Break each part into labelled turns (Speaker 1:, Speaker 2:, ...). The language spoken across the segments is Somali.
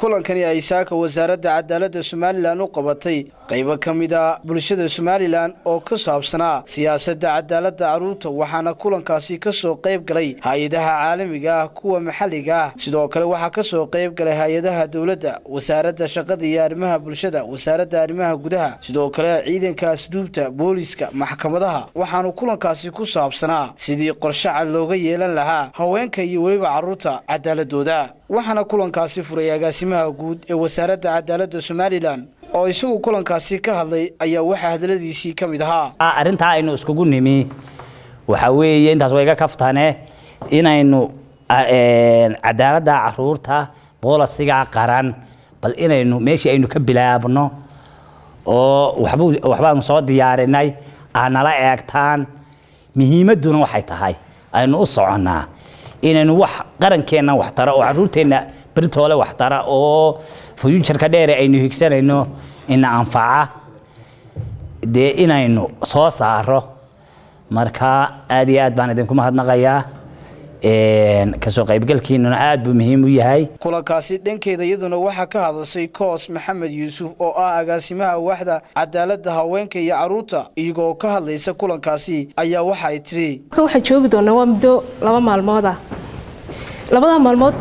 Speaker 1: kulankani ay saaka wasaaradda cadaaladda somalilan u qabatay qaybo ka mid a bulshada somalilan oo ka saabsanaa siyaasadda cadaaladda carruurta waxaana kulankaasi ka soo qayb galay hay-adaha caalamiga ah kuwa maxalliga ah sidoo kale waxaa ka soo qayb galay hay-adaha dowladda wasaaradda shaqada iyo arrimaha bulshada wasaaradda arrimaha gudaha sidoo kale ciidanka asduubta booliiska maxkamadaha waxaanu kulankaasi ku saabsanaa sidii qorshe cad looga yeelan lahaa haweenka iyo weliba carruurta cadaaladooda waxaana kulankaasi furay agaasimaha guud ee wasaaradda cadaaladda somalilan oo isagu kulankaasi ka hadlay ayaa waxaa hadaladiisii ka mid ahaa
Speaker 2: arrintaa aynu iskugu nimi waxaa weeye intaas waa iga kaftane inaynu cadaaladda caruurta boolasiga qaran bal inaynu meeshii aynu ka bilaabno oo waxbaanu soo diyaarinay aanala eegtaan muhiimadduna waxay tahay aynu u soconnaa inaynu wax qarankeenna waxtara oo caruurteenna beritoole waxtara oo fuyuujarka dheere aynu higsanayno ina anfaca dee inaynu soo saaro marka aad iyo aad baan idinku mahadnaqayaa kasoo qaybgalkiinuna aad buu muhiim u yahay
Speaker 1: kulankaasi dhankeeda iyaduna waxaa ka hadashay koos maxamed yuusuf oo ah agaasimaha waaxda cadaaladda haweenka iyo carruurta iyagoo ka hadlaysa kulankaasi ayaa waxa ay tiri
Speaker 3: waxaan joogi doonaa waa muddo laba maalmood ah labada maalmood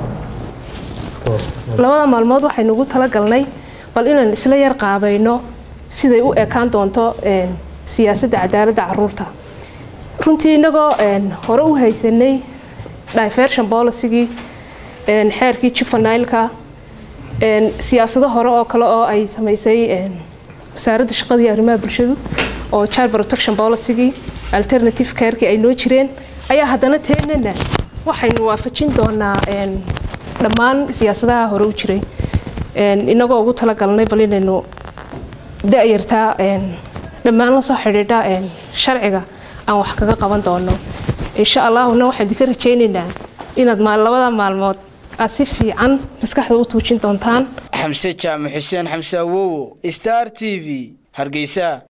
Speaker 3: labada maalmood waxaynu ugu talagalnay bal inaan isla yar qaabayno siday u ekaan doonto siyaasadda cadaaladda caruurta runtii inagoo hore u haysanay diversion bolicygii xeerkii juvenileka siyaasado hore oo kale oo ay samaysay wasaaradda shaqada iyo arrimaha bulshadu oo child protection policygii alternative careki ay noo jireen ayaa haddana teenana waxaynu waafajin doonaa dhammaan siyaasadaha hore u jiray inagoo ugu talagalnay bal inaynu da-yartaa dhammaan la soo xidhiidha sharciga aan wax kaga qaban doono insha allahuna waxaan idinka rajaynaynaa inaad labada maalmood aad si fiican maskaxda u tuujin doontaan
Speaker 1: xamse jaamac xuseen xamse awowo star t v hargeysa